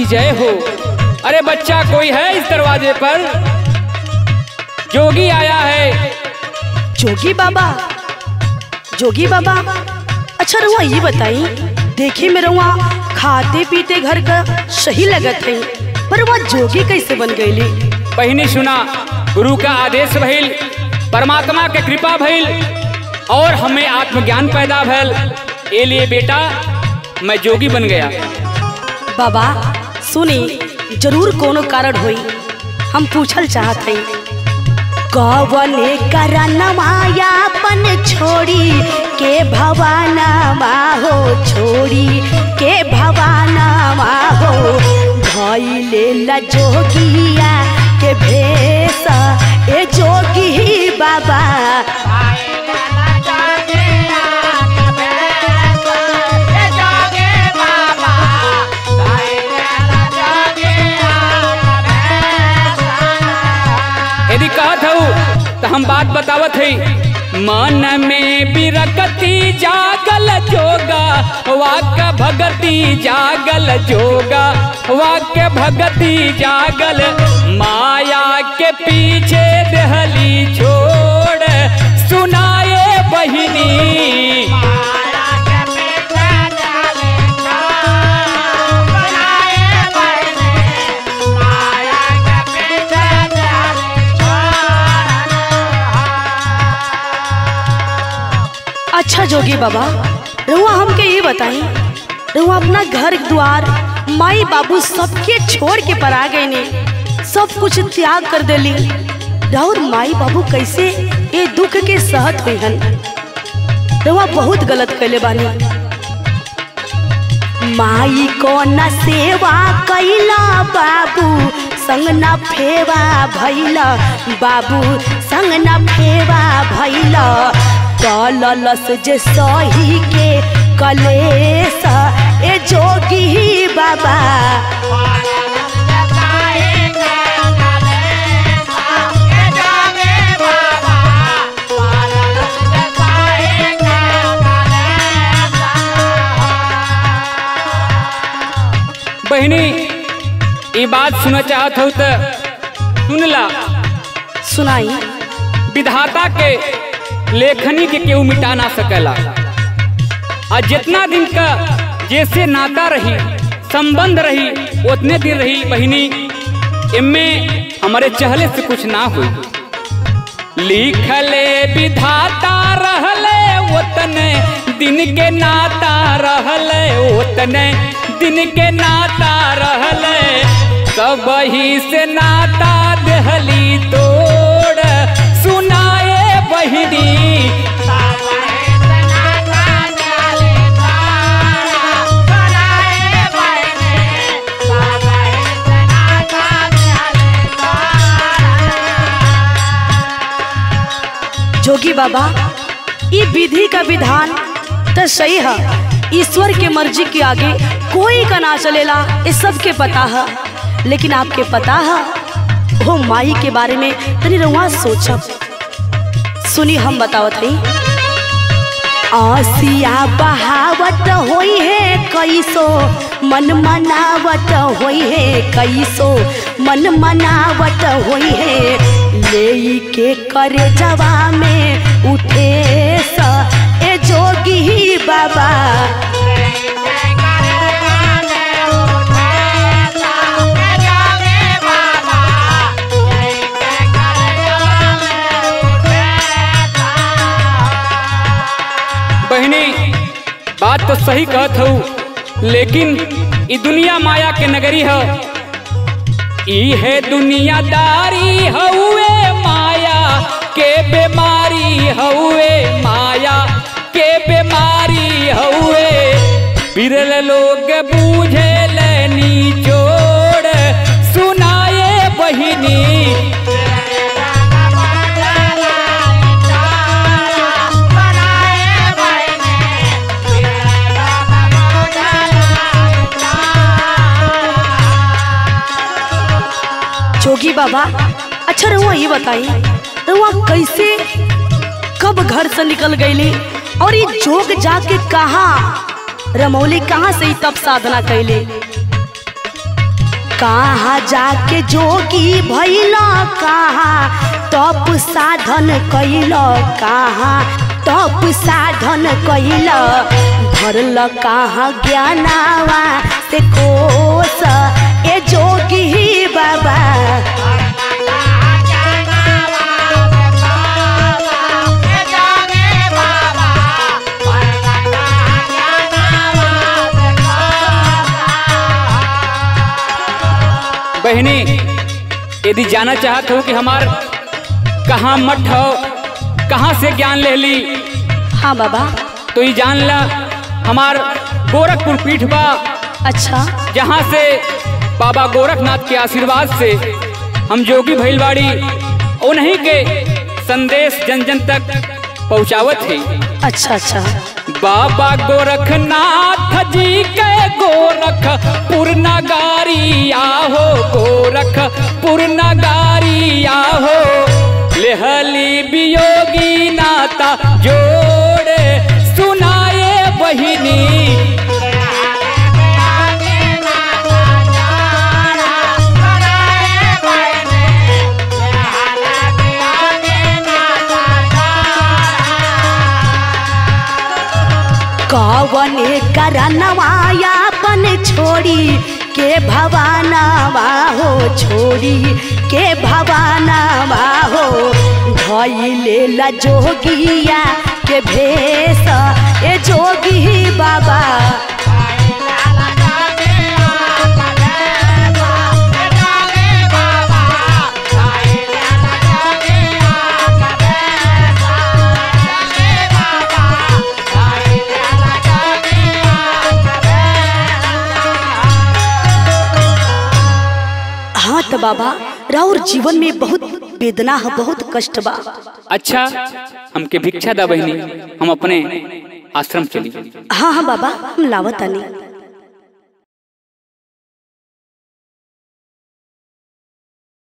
की जय हो अरे बच्चा कोई है इस दरवाजे पर जोगी आया है जोगी बाबा जोगी बाबा अच्छा रुआ ये बताई देखे में रुआ खाते पीते घर का सही लगत है पर वह जोगी कैसे बन गईली बहिनी सुना गुरु का आदेश भइल परमात्मा के कृपा भइल और हमें आत्मज्ञान पैदा भइल ए लिए बेटा मैं जोगी बन गया बाबा सुनी जरूर कोनो कारण होई हम पूछल चाहत हई कवने करनमायापन छोड़ी के भवानमा हो छोड़ी के भवानमा हो भइले ल जोगिया के भेष ए जोगी बाबा यदि कहत हूँ तो हम बात बतावत है मन में बिरकती जागल जोगा वाक्य भगती जागल जोगा वाक्य भगती जागल माया के पीछे दहली छोड़ सुनाए बहिनी अच्छा जोगी बाबा रहुआ हमके ये बताई रहुआ अपना घर द्वार माई बाबू सबके छोड़ के पर आ गए ने सब कुछ त्याग कर देली राउर माई बाबू कैसे ये दुख के सहत हुई हन रहुआ बहुत गलत कैले बानी माई को न सेवा कैला बाबू संग न फेवा भैला बाबू संग न फेवा भैला कललस जे सही के कलेस ए जोगी बाबा बहिनी ये बात सुन चाहत हो तो सुन ला सुनाई विधाता के लेखनी के केहू मिटा ना सकेला और जितना दिन का जैसे नाता रही संबंध रही उतने दिन रही बहिनी इनमें हमारे चहले से कुछ ना हुई लिखले विधाता रहले उतने दिन के नाता रहले उतने दिन के नाता रहले सब ही से नाता दहली तोड़ सुनाए बहिनी जोगी बाबा ये विधि का विधान तो सही है ईश्वर के मर्जी के आगे कोई का ना चलेला ये सबके पता है लेकिन आपके पता है वो माई के बारे में तनी रुआ सोचब सुनी हम बतावत हई आसिया बहावत होई है कैसो मन मनावत होई है कैसो मन मनावत होई है ले के करे जवा में उठे स ए जोगी बाबा बहिनी बात तो सही कहत हूँ लेकिन ई दुनिया माया के नगरी है ई है दुनियादारी हउए माया के बीमारी हउए माया के बीमारी हउए बिरल लोग बूझे लेनी जोड़ सुनाए बहिनी जोगी बाबा अच्छा रहुआ ये बताई रहुआ कैसे कब घर से निकल गईली और ये जोग जाके कहा रमौली कहाँ से ही तब साधना कैले कहाँ जाके जोगी भैल कहाँ तप साधन कैल कहाँ तप साधन कैल भरल कहाँ ज्ञानावा से कोस ए जोगी बाबा बहनी यदि जाना चाहत हो कि हमार कहाँ मठ हो कहाँ से ज्ञान ले ली हाँ बाबा तो ये जान ला हमार गोरखपुर पीठ बा अच्छा जहाँ से बाबा गोरखनाथ के आशीर्वाद से हम जोगी भैलवाड़ी उन्हीं के संदेश जन जन तक पहुँचावत है अच्छा अच्छा बाबा गोरखनाथ जी के गोरख पुरनगारी आहो गोरख पुरनगारी आहो लेहली वियोगी नाता जोड़े सुनाए बहिनी कवने करनवायापन छोड़ी के भवानवा हो छोड़ी के भवानवा हो धैले ला जोगिया के भेष ए जोगी बाबा हाँ तो बाबा राउर जीवन में बहुत वेदना है बहुत कष्ट बा अच्छा हमके भिक्षा दा बहिनी हम अपने आश्रम चली हाँ हाँ बाबा हम लावत आनी